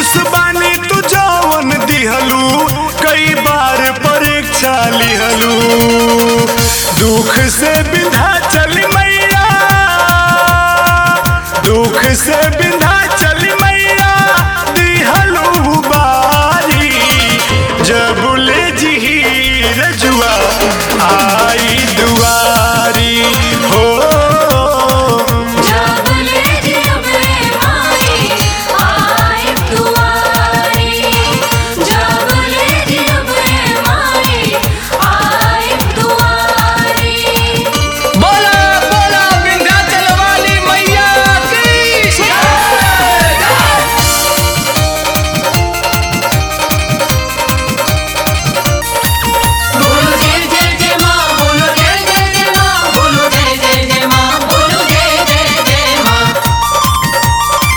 खुश बानी तू जवन दिहलू कई बार परीक्षा लिहलू दुख से बिंधा चली मैया दुख से बिंधा चली मैया दिहलू बारी जब ले जी रजुआ आई दुआरी हो जाबले जियबे माई आए दुआरी जाबले जियबे माई आए दुआरी बोला बोला विंध्याचल वाली मैया की बोलो जय जय जय मां बोलो जय जय जय मां बोलो जय जय जय मां बोलो जय जय जय मां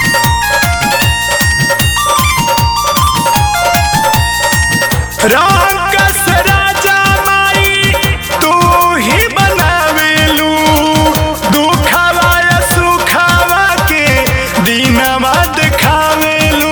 राकस राजा माई तू ही बनावेलू दुखावा या सुखावा के दीनवा दिखावेलू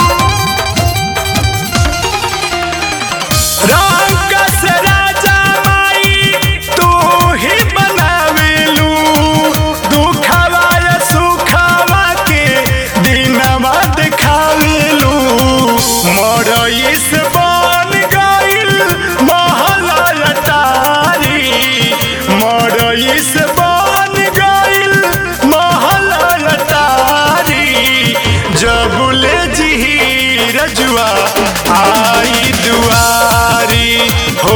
राकस राजा माई तू ही बनावेलू दुखावा या सुखावा के दीनवा दिखावेलू मरईस बन गइल महला अटारी मरईस बन गइल महला अटारी जब ले जी रजुआ आई दुआरी हो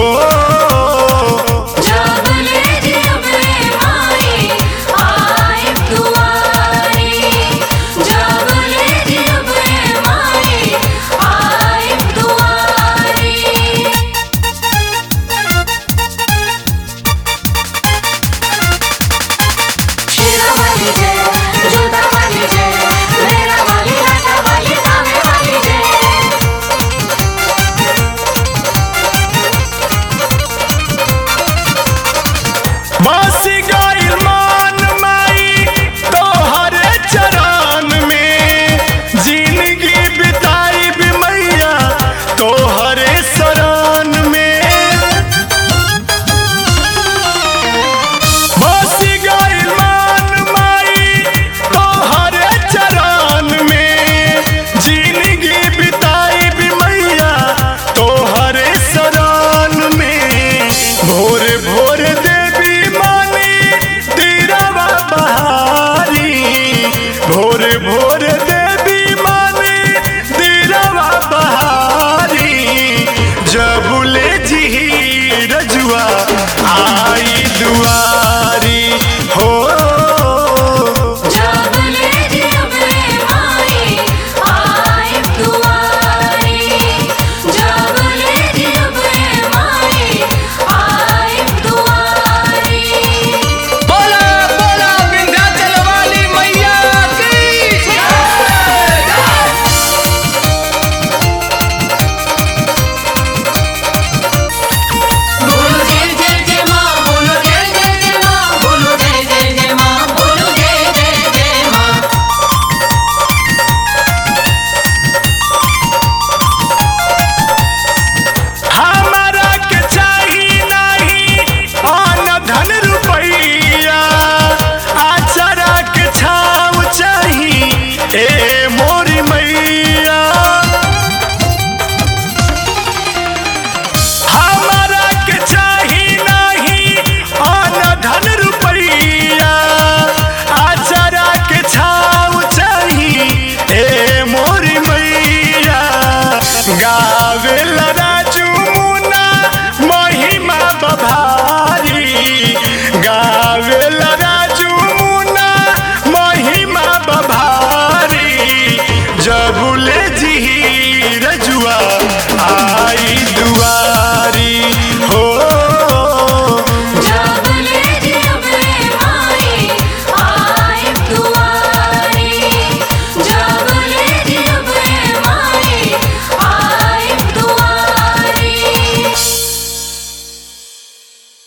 जाबले जियबे माई आए दुआरी जाबले जियबे माई आए दुआरी शेरा वाली जय जोधा वाली जय मेरा वाली लाटा वाली नावे वाली जय बस गइल मान माई तोहरे चरण में जिंदगी बिताई भी मैया तोहरे शरण में बस गइल मान माई तोहरे चरण में जिंदगी बिताई भी मैया तोहरे शरण में भोर भोर देवी मानी तीरवा बहारी भोर भोर देवी मानी तीरवा बहारी जब ले जी रजुआ आई दुआरी हो